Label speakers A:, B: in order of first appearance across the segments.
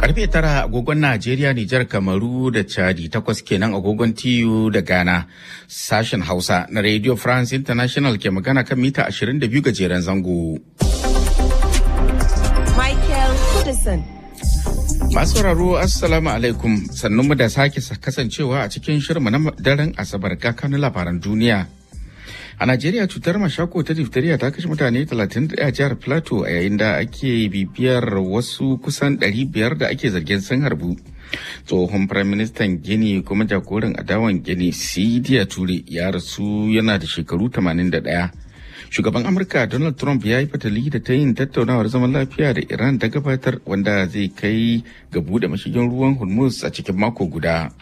A: Karfe tara agogon Najeriya, Nijar, Kamaru da Chadi takwas kenan agogon TU da Ghana. Sashen Hausa na Radio France International ke magana kan mita 22 gajeren zango.
B: Michael Kudison.
A: Masu sauraro Assalamu alaikum sannun mu da sake kasancewa a cikin shirinmu na daren Asabar kakanin labaran duniya. A Najeriya cutar mashako ta diphtheria ta kashe mutane 31 a jihar Plateau a yayin da ake bibiyar wasu kusan 500 da ake zargin sun harbu. Tsohon Firaministan Gini kuma jagoran adawan Gini Sidiya Ture ya rasu yana da shekaru 81. Shugaban Amurka Donald Trump ya yi fatali da ta yin tattaunawar zaman lafiya da Iran ta gabatar wanda zai kai ga buɗe mashigin ruwan Hormuz a cikin mako guda.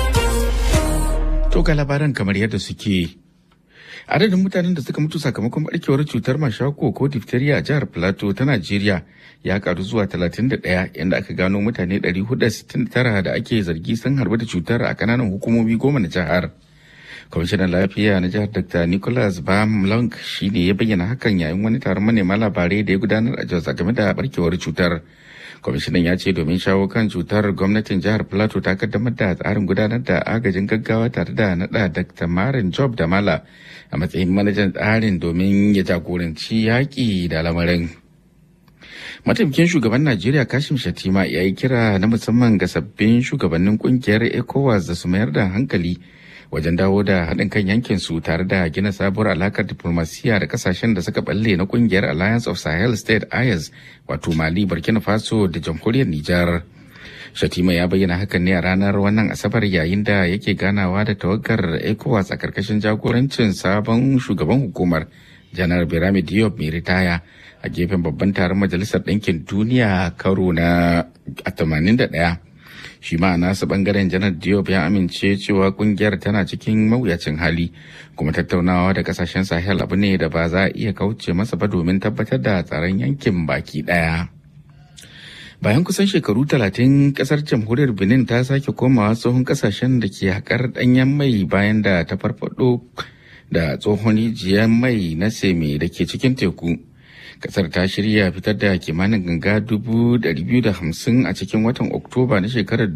A: To ga labaran kamar yadda suke. adadin mutanen da suka mutu sakamakon barkewar cutar mashako ko diphtheria a jihar plateau ta najeriya ya karu zuwa 31 inda aka gano mutane 469 da ake zargi sun harbi da cutar a kananan hukumomi goma na jihar kwamishinan lafiya na jihar dr nicholas bamlong shine ya bayyana hakan yayin wani taron manema labarai da ya gudanar a jos game da barkewar cutar kwamishinan ya ce domin shawo kan cutar gwamnatin jihar plateau ta kaddamar da tsarin gudanar da agajin gaggawa tare da nada dr marin job da mala a matsayin manajan tsarin domin ya jagoranci yaƙi da lamarin mataimakin shugaban najeriya kashim shatima ya yi kira na musamman ga sabbin shugabannin kungiyar ecowas da su mayar da hankali wajen dawo da haɗin kan yankin su tare da gina sabuwar alakar diplomasiya da kasashen da suka balle na kungiyar alliance of sahel state ayas wato mali burkina faso da jamhuriyar nijar shatima ya bayyana hakan ne a ranar wannan asabar yayin da yake ganawa da tawagar ecowas a karkashin jagorancin sabon shugaban hukumar janar birame diop mai ritaya a gefen babban taron majalisar ɗinkin duniya karo na 81 shi ma nasu bangaren janar diop ya amince cewa kungiyar tana cikin mawuyacin hali kuma tattaunawa da kasashen sahel abu ne da ba za a iya kauce masa ba domin tabbatar da tsaron yankin baki daya bayan kusan shekaru talatin kasar jamhuriyar benin ta sake komawa tsohon kasashen da ke haƙar ɗanyen mai bayan da ta farfado da tsohon rijiyar mai na seme da ke cikin teku kasar ta shirya fitar da kimanin ganga dubu biyu da hamsin a cikin watan oktoba na shekarar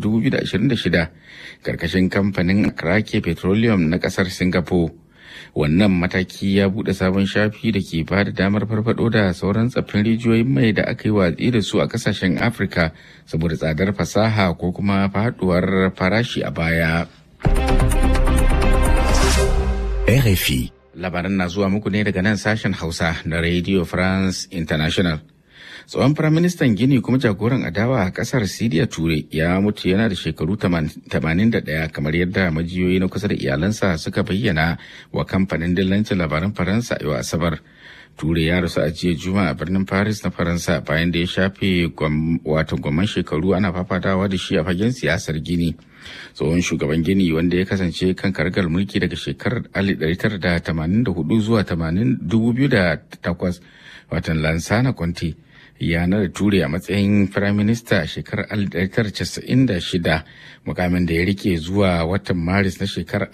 A: 2026 karkashin kamfanin krake petroleum na kasar singapore wannan mataki ya bude sabon shafi da ke ba da damar farfado da sauran tsaffin rijiyoyin mai da aka yi watsi da su a kasashen afirka saboda tsadar fasaha ko kuma faduwar farashi a baya
C: RFI
A: labaran na zuwa muku ne daga nan sashen hausa na radio france international tsohon firaministan gini kuma jagoran adawa a kasar siriya ture ya mutu yana da shekaru 81 kamar yadda majiyoyi na kusa da iyalansa suka bayyana wa kamfanin dillancin labaran faransa yau asabar ture ya rasu a jiya juma a birnin paris na faransa bayan da ya shafe wato gwamman shekaru ana fafatawa da shi a fagen siyasar gini tsohon shugaban gini wanda ya kasance kan kargar mulki daga shekarar 1984 zuwa 2008 watan lansana conte ya nada ture a matsayin firaminista a shekarar 1996 mukamin da ya rike zuwa watan maris na shekarar